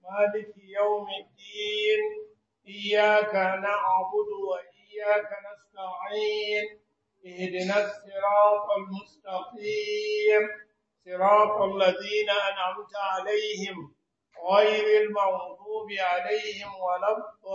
مالك يوم الدين إياك نعبد وإياك نستعين اهدنا الصراط المستقيم صراط الذين أنعمت عليهم غير المغضوب عليهم ولا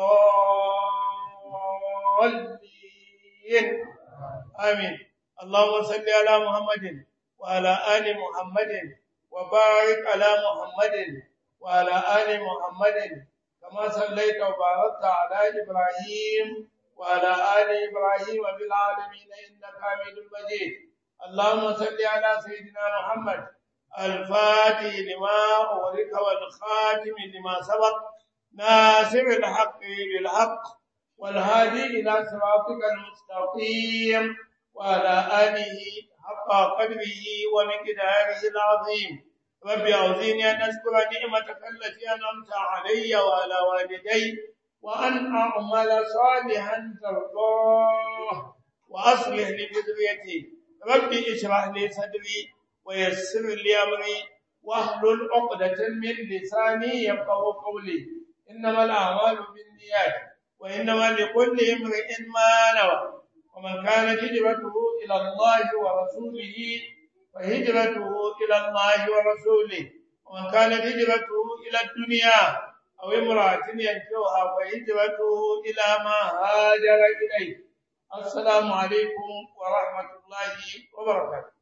الضالين آمين اللهم صل على محمد وعلى آل محمد وبارك على محمد وعلى آل محمد كما صليت وباركت على إبراهيم وعلى آل إبراهيم في العالمين إنك حميد مجيد اللهم صل على سيدنا محمد الفاتح لما أغلق والخاتم لما سبق ناصر الحق بالحق والهادي إلى صراطك المستقيم وعلى آله حق قدره ومقداره العظيم رب أعوذني أن أشكر نعمتك التي أنعمت علي وعلى والدي وأن أعمل صالحا ترضاه وأصلح لي ذريتي ربي اشرح لي صدري ويسر لي أمري واحلل عقدة من لساني يفقه قولي إنما الأعمال بالنيات وإنما لكل امرئ ما نوى ومن كانت هجرته إلى الله ورسوله فهجرته إلى الله ورسوله ومن كانت هجرته إلى الدنيا أو امرأة ينكوها فهجرته إلى ما هاجر إليه السلام عليكم ورحمة الله وبركاته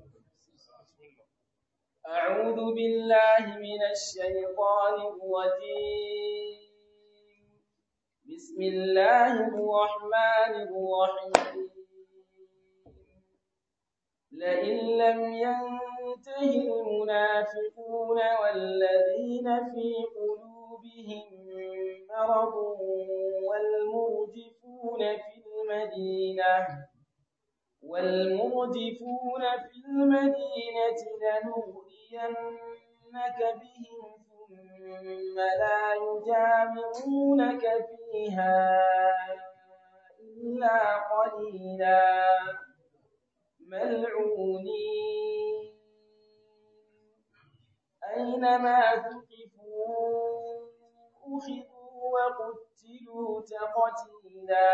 أعوذ بالله من الشيطان الرجيم بسم الله الرحمن الرحيم لئن لم ينته المنافقون والذين في قلوبهم مرض والمرجفون في المدينة والمرجفون في المدينة لنغرينك بهم ثم لا يجامعونك فيها إلا قليلا ملعونين أينما ثقفوا أخذوا وقتلوا تقتيلا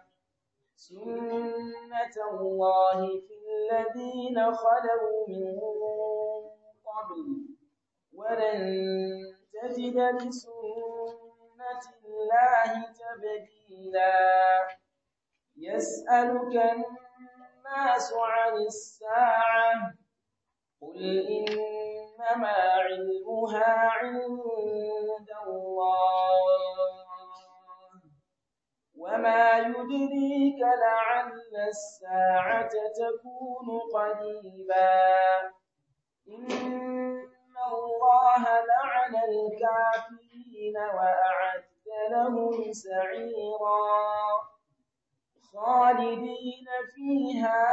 سنة الله في الذين خلوا من قبل ولن تجد لسنة الله تبديلا يسألك الناس عن الساعة قل إنما علمها عند الله وما يدريك لعل الساعة تكون قريبا إن الله لعن الكافرين وأعد لهم سعيرا خالدين فيها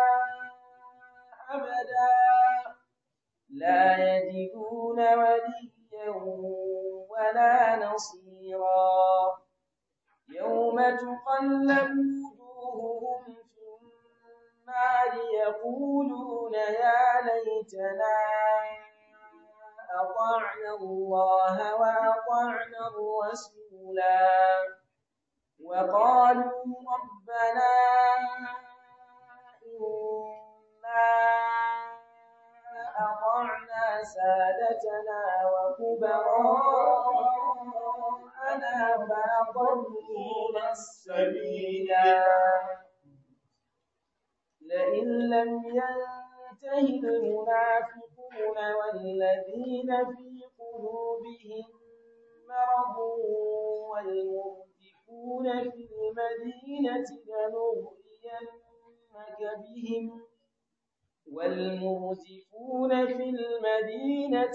أبدا لا يجدون وليا ولا نصيرا يوم تقلب وجوههم في النار يقولون يا ليتنا أطعنا الله وأطعنا الرسولا وقالوا ربنا إنا أطعنا سادتنا وكبراءنا فأضلونا السبيلا لئن لم ينته المنافقون والذين في قلوبهم مرض والمرجفون في المدينة لنغرينك بهم والمرجفون في المدينة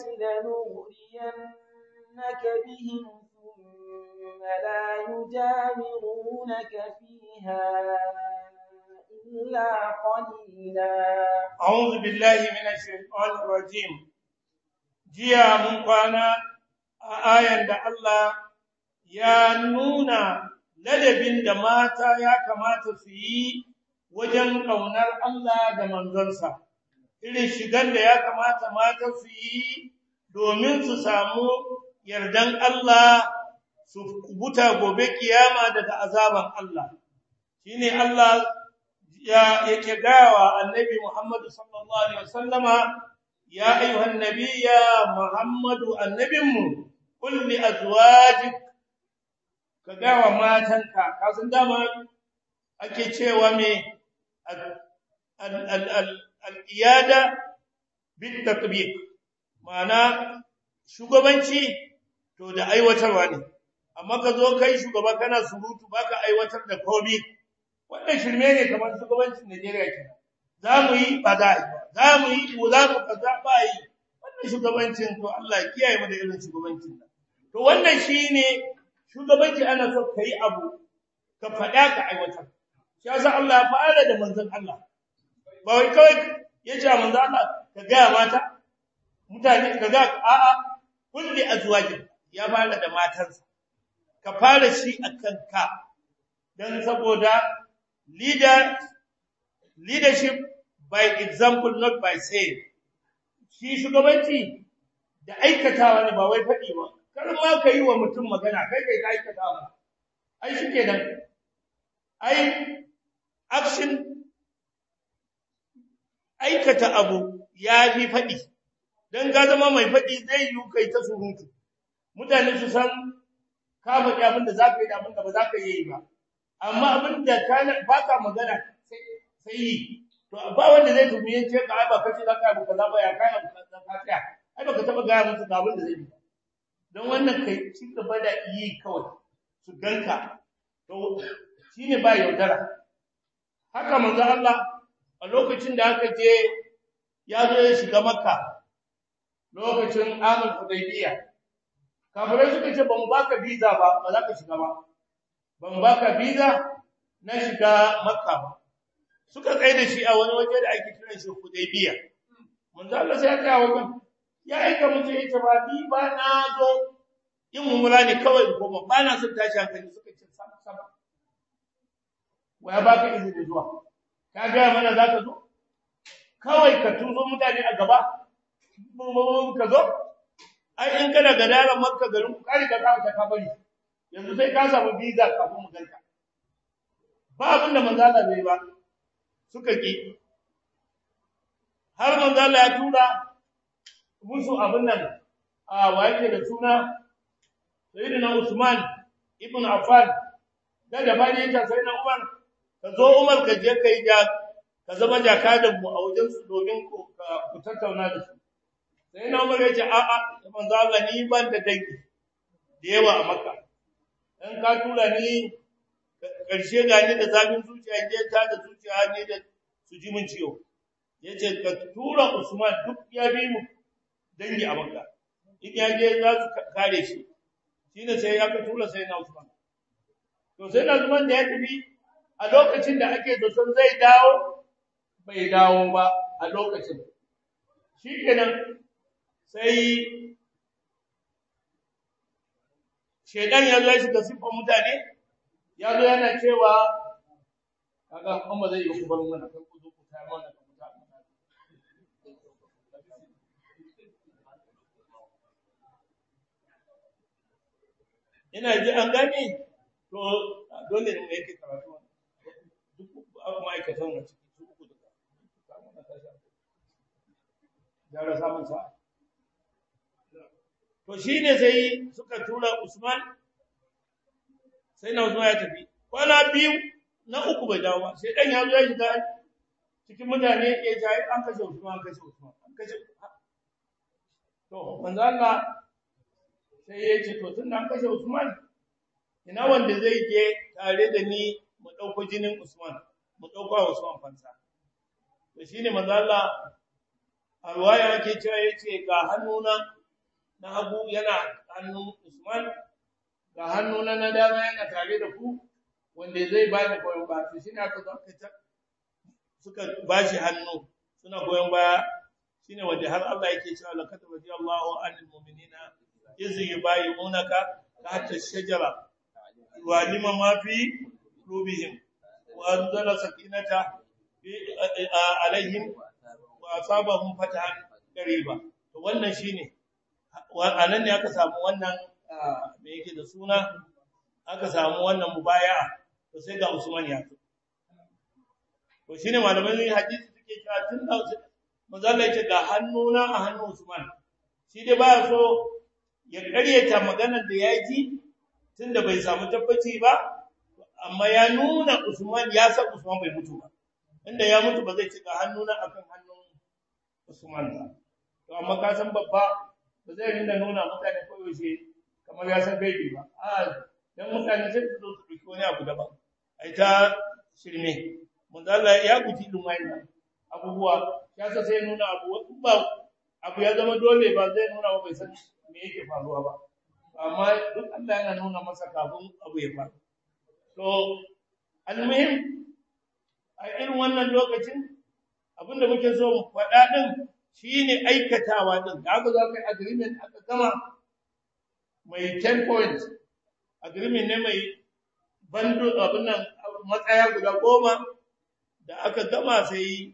لنغرينك بهم ثم لا يجامعونك فيها إلا قليلا أعوذ بالله من الشيطان الرجيم جيا من قانا آية da Allah ya nuna ladabin da mata ya kamata su yi wajen ƙaunar Allah da manzonsa, irin shigar da ya kamata mata su yi domin su samu yardan Allah su kubuta gobe kiyama daga azaban Allah shine Allah ya yake gawa annabi Muhammad sallallahu alaihi wasallama ya ayyuhan nabiyya Muhammadu annabinmu qul li azwajik ka gawa matanka ka san dama ake cewa me al-iyada bit tatbiq ma'ana shugabanci to da aiwatarwa ne amma ka zo kai shugaba kana surutu baka aiwatar da komai wannan shirme ne kamar shugabancin Najeriya ke za mu yi ba za a yi ba za mu yi za mu kaza ba yi wannan shugabancin to Allah ya kiyaye mu da irin shugabancin nan to wannan shine shugabanci ana so kai abu ka faɗa ka aiwatar shi yasa Allah ya fara da manzon Allah ba wai kawai ya ce manzon Allah ka ga mata mutane ka ga a'a kulli azwajin ya fara da matansa ka fara shi akan ka dan saboda leader leadership by example not by saying shi shugabanci da aikatawa ne ba wai faɗi ba kar ma ka yi wa mutum magana kai kai ka aikatawa ai shi kenan ai action aikata abu ya fi faɗi don ga zama mai faɗi zai yi kai ta surutu mutane su san ka faɗi abin da za ka yi da abin da ba za ka yi ba amma abin da ba ka magana sai yi to ba wanda zai tumi ya ce ka ai ba kace za ka yi kaza ba ya kai abu kaza ka tsaya ai baka taba gaya musu ga abin da zai yi don wannan kai ci gaba da yi kawai su ganka to shine ba yaudara haka manzo Allah a lokacin da aka je ya zo ya shiga makka lokacin amul hudaybiya kafirai suka ce ba mu baka visa ba ba za ka shiga ba ba mu baka visa na shiga makka ba suka tsaye da shi a wani waje da ake kiran shi hudaybiya manzo Allah sai ya tsaya wajen ya aika mutu ya ce ba ni ba na zo yin mumula ne kawai ko ba na son tashi hankali suka ce sam sam waya baka izini zuwa ka ga mana za ka zo kawai ka tuzo mutane a gaba ka zo ai in kana gadaran makka garin ku kare ka kawo ta kabari yanzu sai ka samu visa kafin mu ganka ba abin da manzo Allah bai ba suka ki har manzo Allah ya tura musu abin nan a waye da suna sayyidina Usman ibn Affan da da bani yake sayyidina Umar ka zo Umar ka je kai ja ka zama jakadan mu a wajen su domin ku ku tattauna da su sai na umar yace a a manzo Allah ni ban da dangi da yawa a Makka dan ka tura ni karshe ga ni da zafin zuciya je ta da zuciya ne da su ji mun ciwo yace ka tura Usman duk ya bi mu dangi a Makka in ya je za su kare shi shine sai ya ka tura sai na Usman to sai na Usman da ya tafi a lokacin da ake zaton zai dawo bai dawo ba a lokacin shikenan sai shedan ya zo ya shiga siffar mutane ya zo yana cewa kaga an ba zai yi ku bar mana kan ku zo ku tayar mana kan mutane ina ji an gane to dole ne mu yake karatu duk ma'aikatan na ciki su uku duka gyara samun sa to shine sai suka tura Usman sai na Usman ya tafi kwana biyu na uku bai dawo ba sai dan ya zo ya shiga cikin mutane ya ce an kashe Usman an kashe Usman an kashe to manzo Allah sai ya ce to tun an kashe Usman ina wanda zai je tare da ni mu dauko jinin Usman mu dauko Usman fansa to shine manzo Allah a ruwaya yake cewa yace ga hannuna na hagu yana hannun Usman ga hannuna na dama yana tare da ku wanda zai ba ni goyon baya to shine aka zaka ta suka bashi hannu suna goyon baya shine wanda har Allah yake cewa laqad radiyallahu anil mu'minina iz yubayyi'unaka tahta ash-shajara wa lima ma fi qulubihim wa anzala sakinata alaihim wa asabahum fatahan qariba to wannan shine a nan ne aka samu wannan me yake da suna aka samu wannan mubaya'a to sai ga Usman ya zo to shine malamai hadisi suke cewa tun da manzo Allah yake ga hannuna a hannun Usman shi dai baya so ya karyata maganar da ya ji tunda bai samu tabbaci ba amma ya nuna Usman ya san Usman bai mutu ba inda ya mutu ba zai cika hannuna akan hannun Usman ba to amma ka san babba ba zai rinda nuna mutane koyaushe kamar ya san gaibi ba a dan mutane sai su zo su ɗauki wani abu daban ai ta shirme manzo Allah ya guji din wannan abubuwa ya sa sai nuna abu ba abu ya zama dole ba zai nuna ba bai san me yake faruwa ba amma duk Allah yana nuna masa kafin abu ya faru to almuhim a irin wannan lokacin abinda muke so mu faɗa din shine aikatawa din da aka zo kai agreement aka gama mai 10 point agreement ne mai bando abin nan matsaya guda goma da aka gama sai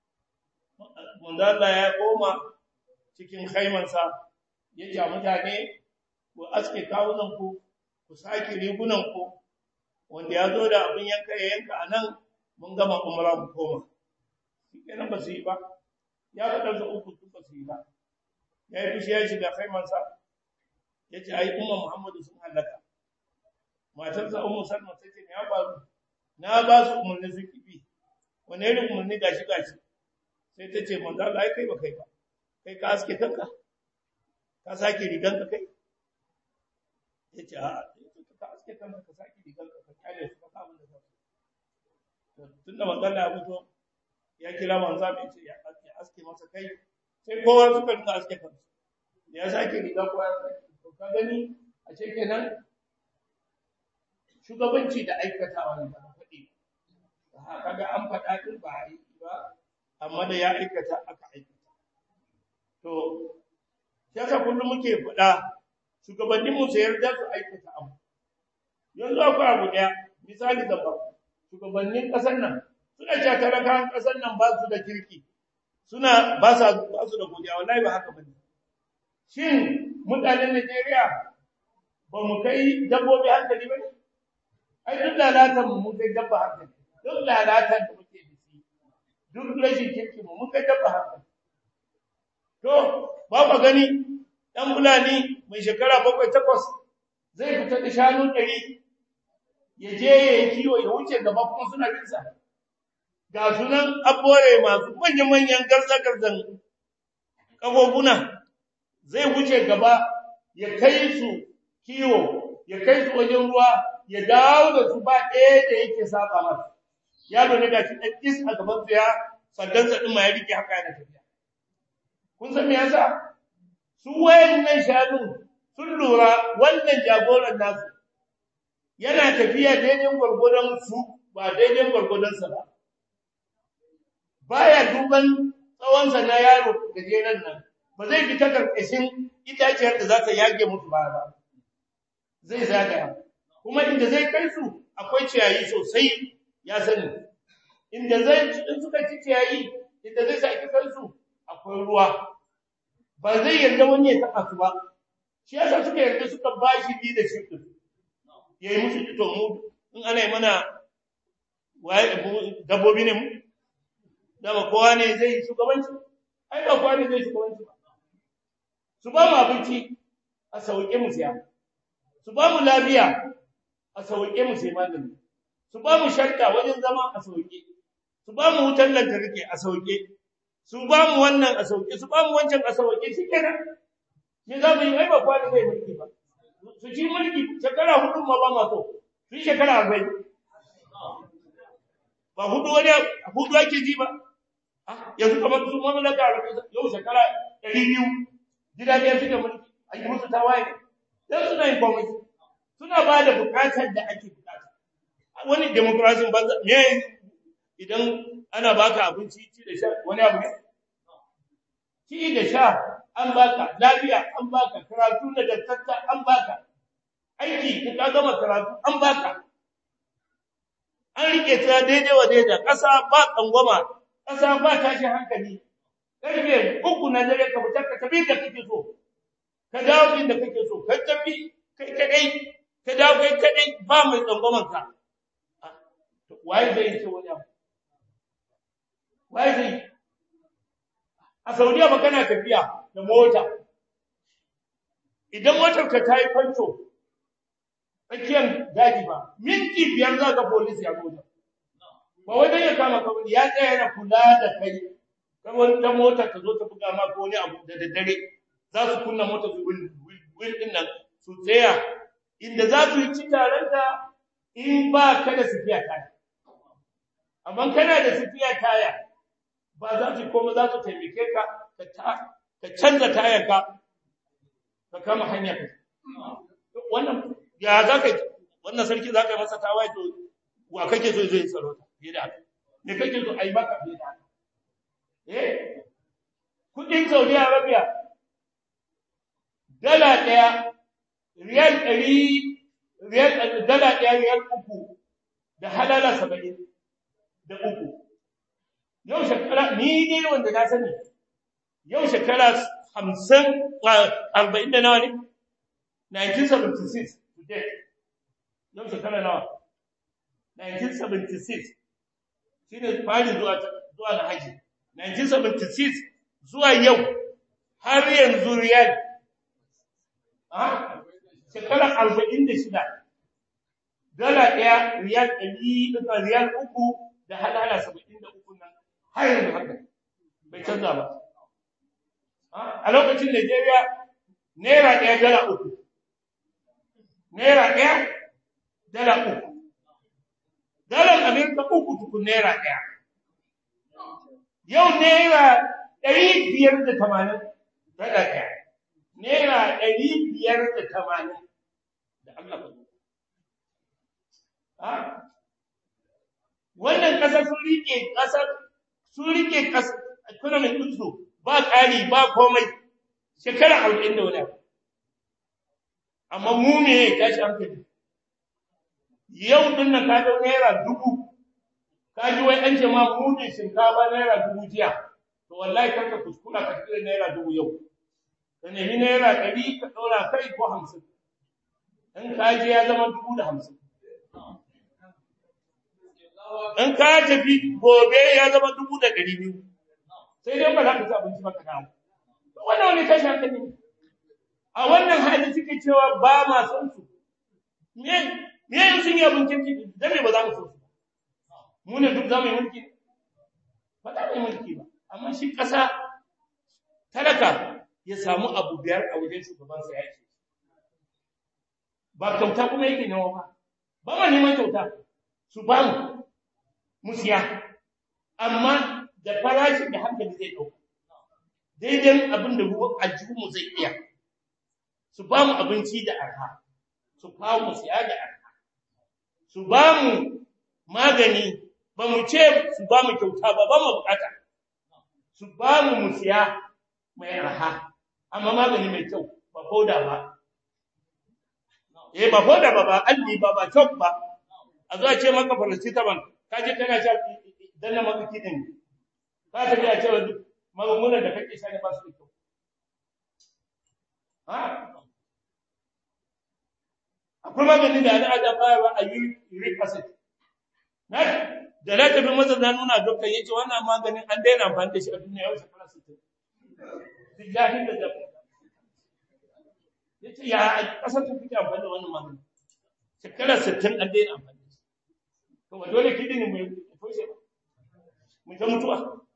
manzo Allah ya koma cikin khaimansa ya ja mutane ku aske kawunan ku ku sake rigunan ku wanda ya zo da abin yanka ya yanka anan mun gama umra mu koma kenan ba su yi ba ya faɗa su uku duk ba su yi ba ya yi fushi ya shiga khaimansa ya ce ai umma muhammadu sun halaka matarsa ummu salma ta ce ya faru na ba su umarni su kibi wani irin umarni gashi gashi sai ta ce manzo Allah ai kai ba kai ba kai ka aske kanka ka sake rigan ka kai yace a ka aske kanka ka sake rigan ka ka kare su ka abin da zaka to tunda manzo Allah ya fito ya kira manzo mai ce ya aske masa kai sai kowa suka rinka aske kansu ya sake riga ko ya sake to ka gani a ce kenan shugabanci da aikatawa ne ba faɗi kaga an faɗa din ba a yi ba amma da ya aikata aka aikata to yasa kullum muke faɗa shugabannin mu sai yarda su aikata abu yanzu akwai abu ɗaya misali da ba shugabannin ƙasar nan suna cewa talakawan ƙasar nan ba su da kirki suna ba sa ba su da godiya wallahi ba haka bane shin mutanen Najeriya ba mu kai dabbobi hankali ba ai duk lalatan mu mun kai dabba hankali duk lalatan da muke da shi duk rashin kirki mu mun kai dabba hankali to ba ku gani dan bulani mai shekara bakwai takwas zai fita da shanu ɗari ya je ya yi kiwo ya wuce gaba kuma suna bin sa ga sunan abore masu manya-manyan garza-garzan ƙafofuna zai wuce gaba ya kai su kiwo ya kai su wajen ruwa ya dawo da su ba ɗaya da yake saba masa yaro ne da shi ɗan is a gaban su ya sandansa ɗin ma ya rike haka yana tafiya kun san me yasa su wayannan shanu sun lura wannan jagoran nasu yana tafiya daidai gwargwadon su ba daidai gwargwadon sa ba baya duban tsawonsa na yaro gajeren nan ba zai fita karkashin itaciyar da za ta yage musu ba ba zai zagaya kuma inda zai kai su akwai ciyayi sosai ya sani inda zai in suka ci ciyayi inda zai saki kansu akwai ruwa ba zai yarda wani ya taɓa su ba shi yasa suka yarda suka bashi leadership din yayi musu to mu in ana yi mana dabbobi ne mu dama kowa ne zai shugabanci ai ba kowa ne zai shugabanci ba su ba mu abinci a sauke mu siya su ba mu lafiya a sauke mu sai magani su ba mu sharka wajen zama a sauke su ba mu wutar lantarki a sauke su ba mu wannan a sauke su ba mu wancan a sauke shikenan me za mu yi ai ba kowa ne zai mulki ba su ci mulki shekara hudu ma ba ma so su yi shekara arba'in ba hudu wani hudu ake ji ba yanzu kamar su mamlaka yau shekara ɗari biyu gida ɗaya suke mulki a yi musu tawaye dan suna yin komai suna ba da bukatar da ake bukata wani demokrasin banza me idan ana baka abinci ci da sha wani abu ne ci da sha an baka lafiya an baka karatu da dattata an baka aiki ka gama karatu an baka an rike ta daidai wa daidai ƙasa ba tsangwama ƙasa ba tashi hankali ƙarfe uku na dare ka fita ka tafi da kake so ka dawo inda kake so ka tafi kai kadai ka dawo kai kadai ba mai tsangwaman ka waye zai ce wani abu waye zai a saudiya ba kana tafiya da mota idan motar ka ta yi kwanto tsakiyar daji ba minti biyar za ka polisi ya mota ba wai dan ya kama ka ya tsaya yana kula da kai kamar da mota ta zo ta buga ma ko wani abu da daddare za su kunna mota su wil din nan su tsaya inda za su yi ci taron da in ba ka da sifiya taya amma kana da sifiya taya ba za su koma za su taimake ka ka canza tayar ka ka kama hanya ka wannan ya za ka wannan sarki za ka yi masa tawaye to wa kake so zai tsaro ta fiye da haka me kake so a yi maka fiye da haka eh kudin Saudi Arabia dala daya riyal ɗari riyal dala daya riyal uku da halala saba'in da uku yau shekara ni ne wanda na sani yau shekara hamsin arba'in da nawa ne 1976 today yau shekara nawa 1976 shi ne fari zuwa zuwa na haji 1976 zuwa yau har yanzu riyal a shekara arba'in da shida dala ɗaya riyal ɗari riyal uku da halala saba'in da uku nan har yanzu haka bai canza ba a lokacin Najeriya naira ɗaya dala uku naira ɗaya dala uku dalar Amerika uku tukun naira ɗaya yau naira ɗari biyar da tamanin dala ɗaya naira ɗari biyar da tamanin da Allah ba wannan ƙasar sun rike ƙasar sun rike ƙasar economic ɗinsu ba ƙari ba komai shekara arba'in da wani amma mu ne ya tashi hankali yau din nan ka dau naira dubu ka ji wai an ce ma mudin shinkafa naira dubu jiya to wallahi karka kuskura ka tsira naira dubu yau ka nemi naira ɗari ka ɗora kai ko hamsin in ka je ya zama dubu da hamsin in ka tafi gobe ya zama dubu da ɗari biyu sai dai ba za ka ci abinci ba ka dawo wannan wani tashi hankali ne a wannan hali suke cewa ba ma son su me me yin sun yi abin kirki dan me ba za mu so su mu ne duk za mu yi mulki ba za mu yi mulki ba amma shi ƙasa talaka ya samu abu biyar a wajen shugabansa ya ce ba kyauta kuma yake nawa ba ba ma neman kyauta su ba mu mu siya amma da farashi da hankali zai ɗauka daidai abin da ruwan aljihunmu zai iya su ba mu abinci da arha su kawo mu siya da arha su ba mu magani ba mu ce su ba mu kyauta ba ba mu bukata su ba mu mu siya mai arha amma magani mai kyau ba foda ba eh ba foda ba ba alli ba ba chok ba a zo a ce maka paracetamol ka je kana sha dan na maka kidin ka tafi a cewa duk magungunan da kake sha ne ba su da kyau ha akwai maganin da ana aja bayarwa a uric acid na da na tafi masa na nuna dokta ya ce wannan maganin an daina amfani da shi a duniya yau shekara 60 billahi da dafa ya ce ya kasar ta fita amfani da wannan maganin shekara 60 an daina amfani da shi to ba dole kidini mai toshe ba mu ta mutuwa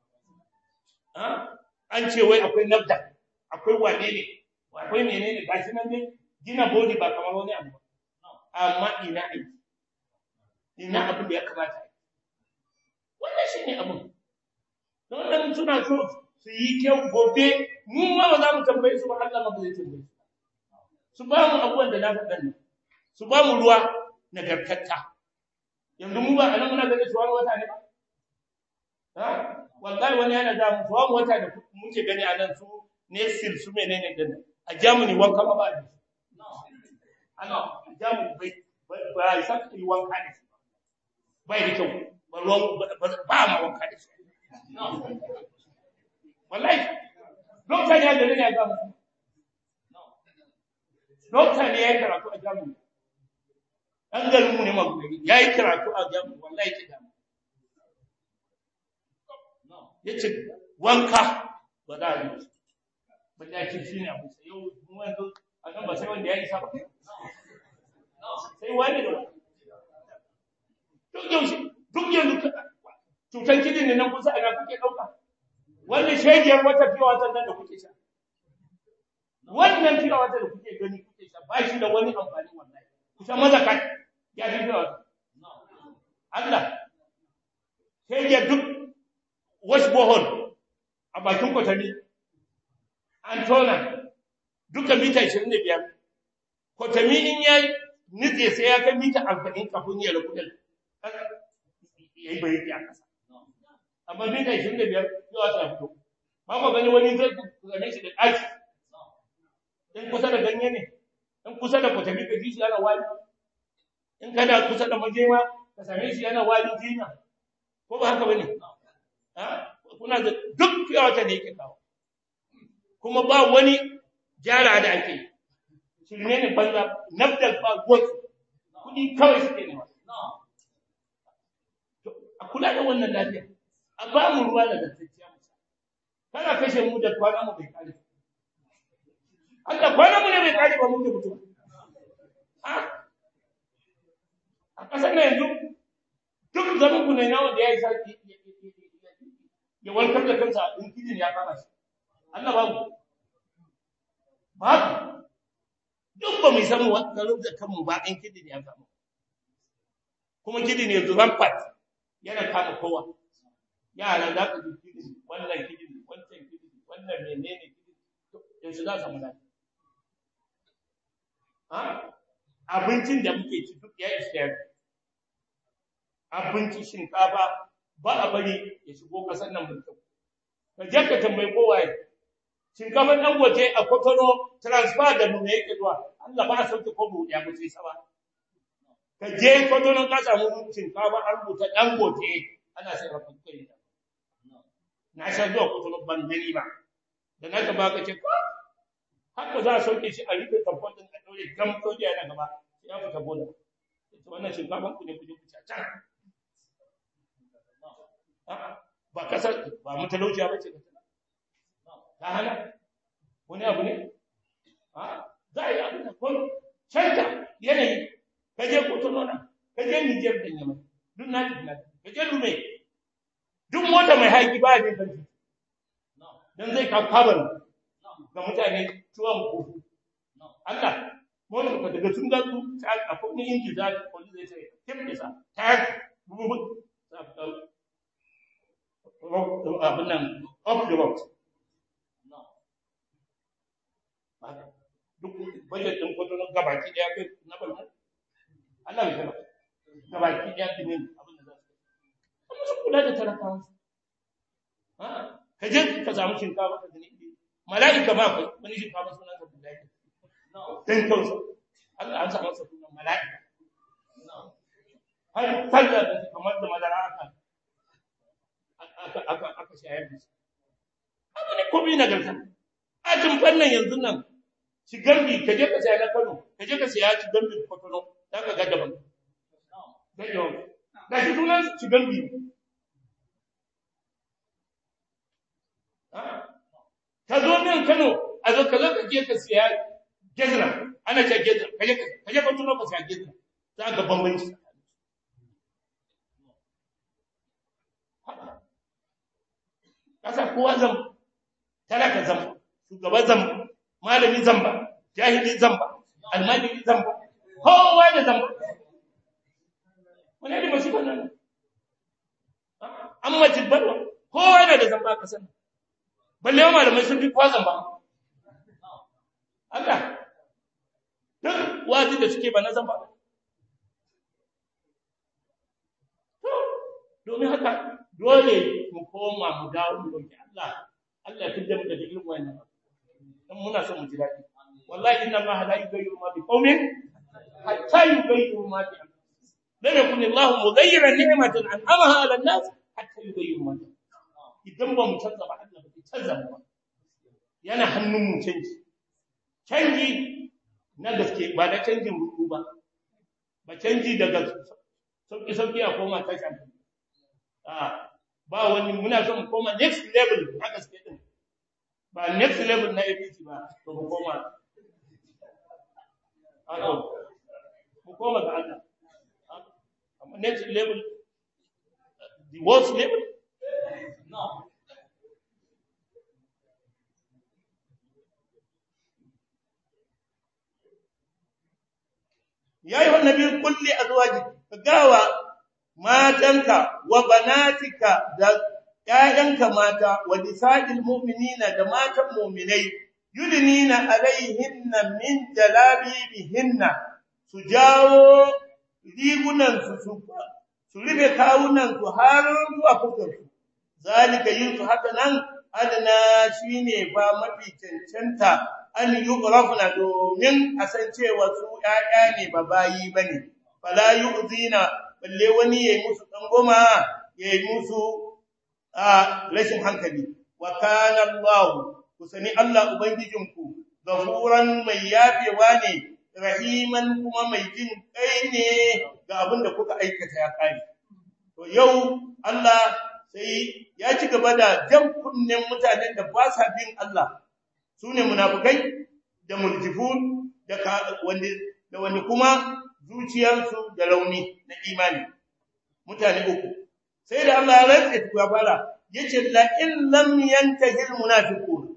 an ce wai akwai nafda akwai wane ne akwai menene gashi nan dai gina body ba kamar wani abu amma ina aiki ina abin da ya kamata wannan shine abin don dan suna so su yi kyau gobe mu ma ba za mu tambaye su ba Allah ma ba zai tambaye su su ba mu abubuwan da na faɗa nan su ba mu ruwa nagartatta yanzu mu ba anan muna ganin tuwan wata ne ba ha wallahi wani yana da mu tuwan wata da muke gani a nan su ne sil su menene din a Germany wanka ba ba ana Germany bai ba sa ki wanka ne bai da kyau ba ruwan ba ma wanka da shi wallahi lokacin ya da ne ga mu dokta ne ya yi karatu a jami'a ɗan garinmu ne magwari ya yi karatu a jami'a wallahi ke damu ya ce wanka ba za a yi ba da ce shi ne abu sai yau wanzu a nan ba sai wanda ya isa ba sai wani da duk yaushe duk yanzu cutar kidin ne nan kusa a nan kuke ɗauka wannan shegiyar wata fiye watan nan da kuke sha wannan fiye wata da kuke gani kuke sha ba shi da wani amfani wallahi kusa maza kai ya fi fiye wata Allah shegiyar duk wash bohol a bakin kwatami an tona duka mita 25 kwatami in ya nitse sai ya kai mita 40 kafin ya rabu da ya yi bayi a ƙasa amma mita 25 yawa ta fito ba ku gani wani zai gane shi da ɗaki in kusa da ganye ne in kusa da kwatami ka ji shi yana wani in kana kusa da majema ka same shi yana wani jinya ko ba haka ba ne kuna da duk yawata da yake kawo kuma ba wani gyara da ake shirme ne banza nafdal ba gwatsu kudi kawai suke ne a kula da wannan lafiya a ba mu ruwa da gaskiya musa kana kashe mu da kwana mu bai kare Allah kwana mu ne bai kare ba mu da mutum a kasar na yanzu duk zaman ku ne na wanda ya yi sarki ya walkar da kansa in kidin ya kama shi Allah babu babu duk ba mu san wannan da kanmu ba in kidin ya kama kuma kidin ya zuban fat yana kama kowa yara za ka ji kidin wannan kidin wancan kidin wannan menene kidin yanzu za ka muna ha abincin da muke ci duk ya ishe abinci shinkafa ba a bari ya shigo kasar nan mutum ka je ka tambayi kowa ya shinkafar dan waje a kotono transfer da mu yake zuwa Allah ba a sauke ko bu ya mutu saba ka je kotono ka samu shinkafa an rubuta dan gote ana sai rafin kai na sha zuwa kotono ban gani ba da na ba ka ce ko haka za a sauke shi a rufe tamfon din a daure gam soja yana gaba sai ya fita bola wannan shinkafan ku ne ku je ku ci can ba kasar ba mutalauciya ba ce ta hana wani abu ne za a yi abu da kun canta yanayi ka je kotono na ka je nijar da yamma duk na ji ka je lume duk mota mai haiki ba ne kan dan zai ka kabar ga mutane tuwon kofu Allah mota ka daga sun gazu a kuma inji za ka kwalli zai ce kim da sa ta bubu abin nan off the road duk budget din kudin gabaki daya kai na balma Allah bai taba gabaki daya dinin abin da za su amma su kula da talakawa ha ka je ka samu shinkafa ka gani mala'ika ma kai wani shinkafa sunan sa billahi dan kansa Allah an samu sa sunan mala'ika har talla da kamar da madara aka aka aka aka shayar da shi haka ne komai nagarta a fannin yanzu nan shigambi ka je ka saya na Kano ka je ka saya shigambi Kotono za ka ga daban da yau da shi sunan shigambi ka zo nan Kano a zo ka zo ka je ka saya gezna ana ce gezna ka je ka je Kotono ka saya gezna za ka bambanci kasa kowa zam talaka zam shugaba zam malami zamba jahili zamba almajiri zamba kowa da zamba wani da masu nan an mace barwa kowa yana da zamba ka sani balle yawan malamai sun fi kowa zamba Allah duk wazi da suke ba na zamba domin haka dole mu koma mu dawo mu roki Allah Allah ya fidda mu daga irin wannan dan muna son mu ji daɗi wallahi inna Allah la yughayyiru ma biqaumin hatta yughayyiru ma bi anfusihim lam yakun Allah mughayyiran ni'matan an'amaha 'ala an-nas hatta yughayyiru ma bi idan ba mu canza ba Allah ba zai canza mu ba yana hannun mu canji canji na gaske ba da canjin ruku ba ba canji daga sauki sauki a koma tasha a ba wani muna son mu koma next level na gaske din ba next level na APC ba to mu koma a mu koma ga Allah amma next level the worst level no ya yi wannan bin kulli azwaji ka gawa matanka wa banatika da ƴaƴanka mata wa nisa'il mu'minina da matan mu'minai yudnina alaihinna min jalabibihinna su jawo rigunan su su su rufe kawunan su har zuwa fuskar su zalika yin su haka nan adana shine ba mafi cancanta an yuqrafna domin a san cewa su ƴaƴa ne ba bayi bane fala yu'zina balle wani yayi musu dangoma yayi musu a rashin hankali wa kana Allah kusani Allah ubangijinku gafuran mai yafewa ne rahiman kuma mai jin kai ne ga abin da kuka aikata ya kare to yau Allah sai ya ci gaba da jan kunnen mutanen da ba sa bin Allah sune munafikai da mulkifun da wanda da wani kuma zuciyarsu da rauni na imani mutane uku sai da Allah ya rantsa ya fara yace la in lam yantahi al munafiqun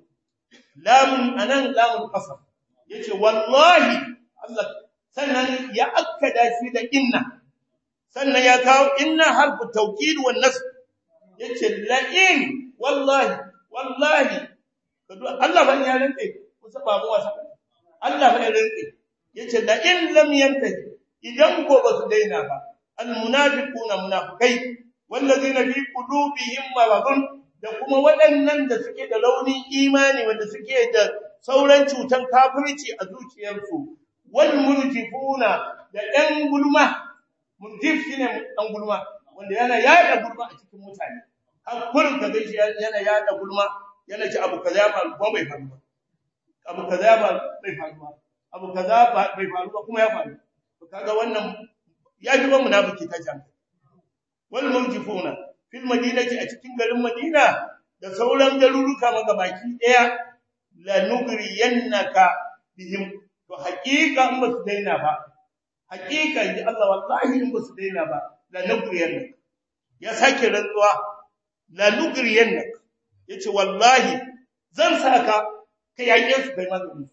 lam anan lam qasam yace wallahi Allah sannan ya akkada shi da inna sannan ya kawo inna harfu tawkid wan nasb yace la in wallahi wallahi Allah ban ya rantsa kusa ba mu wasa Allah ban ya rantsa yace la in lam yantahi idan ko ba su daina ba al munafiquna munafikai wallazina fi qulubihim maradun da kuma waɗannan da suke da raunin imani wanda suke da sauran cutan kafirci a zuciyarsu wal murjifuna da ɗan gulma murjif shine ɗan gulma wanda yana yada gulma a cikin mutane har kullum ka gaishe yana yada gulma yana ci abu kaza ba ko bai faru ba abu kaza ba bai faru ba abu kaza ba bai faru ba kuma ya faru kaga wannan ya ji ba munafiki ta jami'a wal murjifuna fil madinati a cikin garin Madina da sauran garuruka magabaki daya la nugriyannaka bihim to haqiqa in ba su daina ba haqiqa ji Allah wallahi in ba su daina ba la nugriyannaka ya sake rantsuwa la nugriyannaka yace wallahi zan saka kai yake su kai magani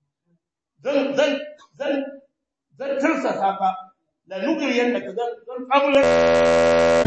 zan zan zan zan tursa saka la nugriyannaka zan zan kabular